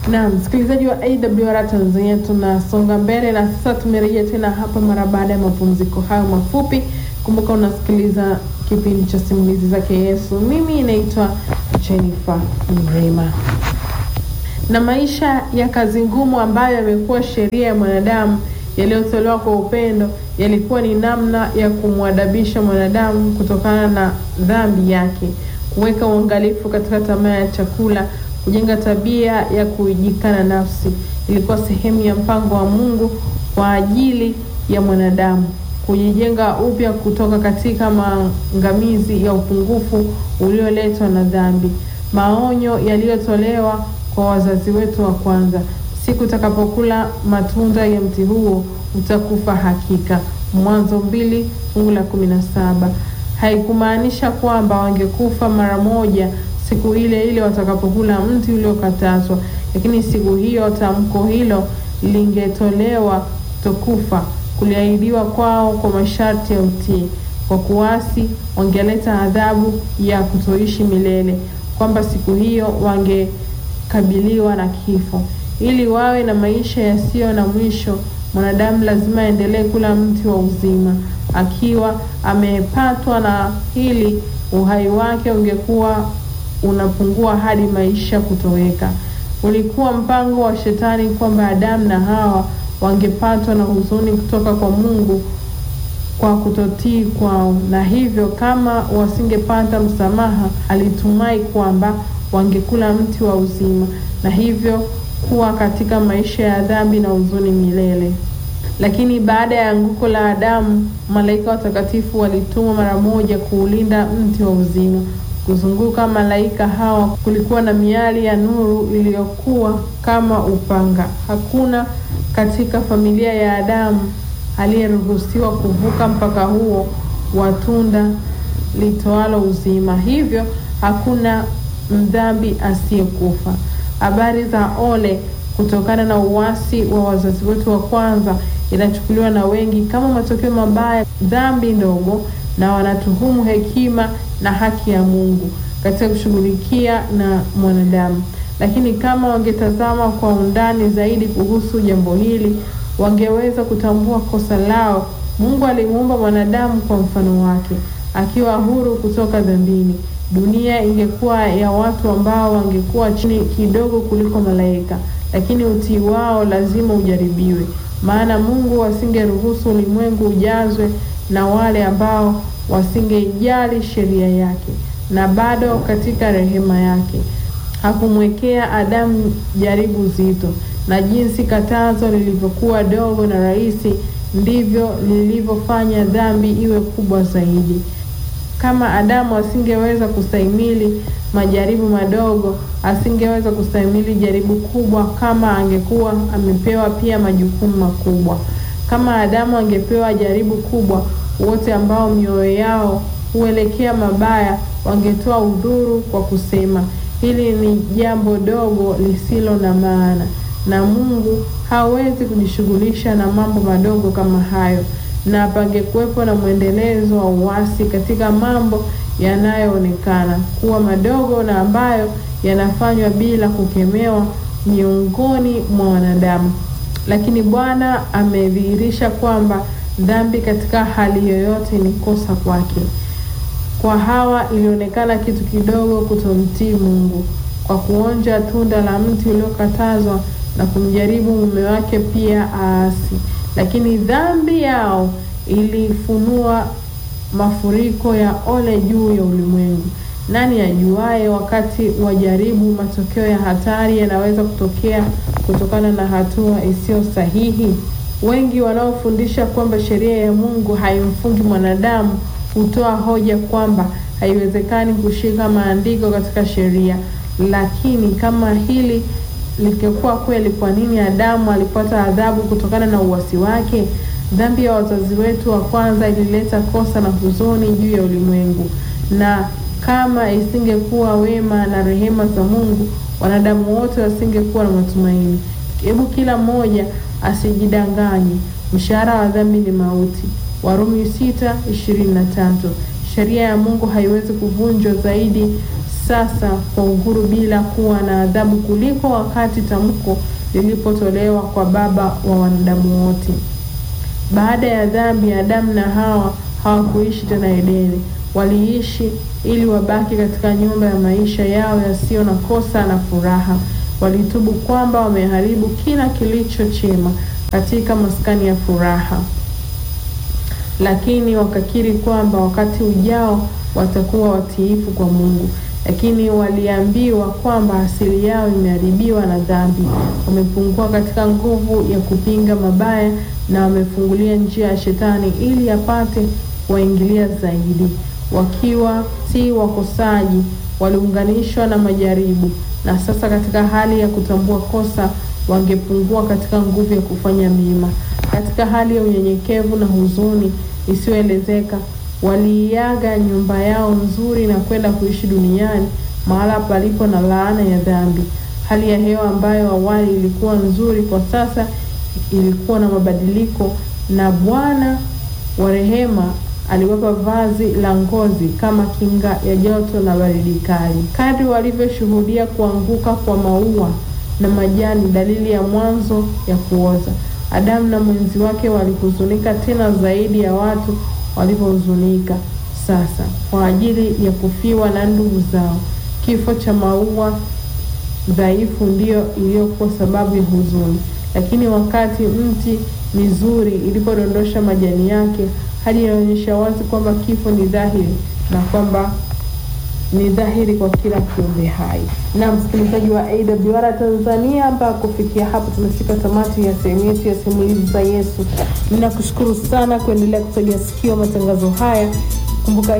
Na msikilizaji wa AWR Tanzania, tunasonga mbele na sasa tumerejea tena hapa mara baada ya mapumziko hayo mafupi. Kumbuka unasikiliza kipindi cha simulizi zake Yesu. Mimi naitwa Jennifer Mrema. Na maisha ya kazi ngumu ambayo yamekuwa sheria ya mwanadamu yaliyotolewa kwa upendo yalikuwa ni namna ya kumwadabisha mwanadamu kutokana na dhambi yake, kuweka uangalifu katika tamaa ya chakula, kujenga tabia ya kuijikana nafsi. Ilikuwa sehemu ya mpango wa Mungu kwa ajili ya mwanadamu kujijenga upya kutoka katika maangamizi ya upungufu ulioletwa na dhambi. Maonyo yaliyotolewa kwa wazazi wetu wa kwanza, siku utakapokula matunda ya mti huo utakufa hakika. Mwanzo mbili fungu la kumi na saba. Haikumaanisha kwamba wangekufa mara moja siku ile ile watakapokula mti uliokatazwa, lakini siku hiyo tamko hilo lingetolewa kutokufa kuliahidiwa kwao kwa masharti ya utii. Kwa kuasi, wangeleta adhabu ya kutoishi milele, kwamba siku hiyo wangekabiliwa na kifo. Ili wawe na maisha yasiyo na mwisho, mwanadamu lazima aendelee kula mti wa uzima. Akiwa amepatwa na hili, uhai wake ungekuwa unapungua hadi maisha kutoweka. Ulikuwa mpango wa Shetani kwamba Adamu na Hawa wangepatwa na huzuni kutoka kwa Mungu kwa kutotii kwao, na hivyo kama wasingepata msamaha, alitumai kwamba wangekula mti wa uzima na hivyo kuwa katika maisha ya dhambi na huzuni milele. Lakini baada ya anguko la Adamu, malaika watakatifu walitumwa mara moja kuulinda mti wa uzima. Kuzunguka malaika hawa kulikuwa na miali ya nuru iliyokuwa kama upanga. Hakuna katika familia ya Adamu aliyeruhusiwa kuvuka mpaka huo wa tunda litoalo uzima, hivyo hakuna mdhambi asiyekufa. Habari za ole kutokana na uasi wa wazazi wetu wa kwanza inachukuliwa na wengi kama matokeo mabaya, dhambi ndogo, na wanatuhumu hekima na haki ya Mungu katika kushughulikia na mwanadamu. Lakini kama wangetazama kwa undani zaidi kuhusu jambo hili, wangeweza kutambua kosa lao. Mungu alimuumba mwanadamu kwa mfano wake, akiwa huru kutoka dhambini. Dunia ingekuwa ya watu ambao wangekuwa chini kidogo kuliko malaika, lakini utii wao lazima ujaribiwe, maana Mungu asingeruhusu ulimwengu ujazwe na wale ambao wasingeijali sheria yake. Na bado katika rehema yake hakumwekea Adamu jaribu zito, na jinsi katazo lilivyokuwa dogo na rahisi, ndivyo lilivyofanya dhambi iwe kubwa zaidi. Kama Adamu asingeweza kustahimili majaribu madogo, asingeweza kustahimili jaribu kubwa kama angekuwa amepewa pia majukumu makubwa. Kama Adamu angepewa jaribu kubwa, wote ambao mioyo yao huelekea mabaya wangetoa udhuru kwa kusema hili ni jambo dogo lisilo na maana, na Mungu hawezi kujishughulisha na mambo madogo kama hayo na pangekuwepo na mwendelezo wa uasi katika mambo yanayoonekana kuwa madogo na ambayo yanafanywa bila kukemewa miongoni mwa wanadamu. Lakini Bwana amedhihirisha kwamba dhambi katika hali yoyote ni kosa kwake. Kwa Hawa ilionekana kitu kidogo kutomtii Mungu kwa kuonja tunda la mti uliokatazwa na kumjaribu mume wake pia aasi lakini dhambi yao ilifunua mafuriko ya ole juu ya ulimwengu. Nani ajuaye wakati wa jaribu matokeo ya hatari yanaweza kutokea kutokana na hatua isiyo sahihi? Wengi wanaofundisha kwamba sheria ya Mungu haimfungi mwanadamu hutoa hoja kwamba haiwezekani kushika maandiko katika sheria. Lakini kama hili likikuwa kweli, kwa nini Adamu alipata adhabu kutokana na uasi wake? Dhambi ya wazazi wetu wa kwanza ilileta kosa na huzuni juu ya ulimwengu, na kama isingekuwa wema na rehema za Mungu, wanadamu wote wasingekuwa na matumaini. Hebu kila mmoja asijidanganye, mshahara wa dhambi ni mauti. Warumi sita ishirini na tatu. Sheria ya Mungu haiwezi kuvunjwa zaidi sasa kwa uhuru bila kuwa na adhabu kuliko wakati tamko lilipotolewa kwa Baba wa wanadamu wote. Baada ya dhambi, Adamu na Hawa hawakuishi tena Edeni. Waliishi ili wabaki katika nyumba ya maisha yao yasiyo na kosa na furaha. Walitubu kwamba wameharibu kila kilicho chema katika maskani ya furaha, lakini wakakiri kwamba wakati ujao watakuwa watiifu kwa Mungu. Lakini waliambiwa kwamba asili yao imeharibiwa na dhambi, wamepungua katika nguvu ya kupinga mabaya na wamefungulia njia ya Shetani ili apate kuwaingilia zaidi. Wakiwa si wakosaji, waliunganishwa na majaribu, na sasa katika hali ya kutambua kosa, wangepungua katika nguvu ya kufanya mema. Katika hali ya unyenyekevu na huzuni isiyoelezeka waliiaga nyumba yao nzuri na kwenda kuishi duniani mahala palipo na laana ya dhambi. Hali ya hewa ambayo awali ilikuwa nzuri, kwa sasa ilikuwa na mabadiliko, na Bwana wa rehema aliwapa vazi la ngozi kama kinga ya joto na baridi kali. Kadri walivyoshuhudia kuanguka kwa maua na majani, dalili ya mwanzo ya kuoza, Adamu na mwenzi wake walihuzunika tena zaidi ya watu walivyohuzunika sasa kwa ajili ya kufiwa na ndugu zao. Kifo cha maua dhaifu ndiyo iliyokuwa sababu ya huzuni, lakini wakati mti mizuri ilipodondosha majani yake, hali inaonyesha wazi kwamba kifo ni dhahiri na kwamba ni dhahiri kwa kila kiumbe hai. Na msikilizaji wa AWR Tanzania, ambao kufikia hapo tumefika tamati ya sehemu yetu ya simulizi za Yesu. Ninakushukuru sana kuendelea kutegea sikio matangazo haya. Kumbuka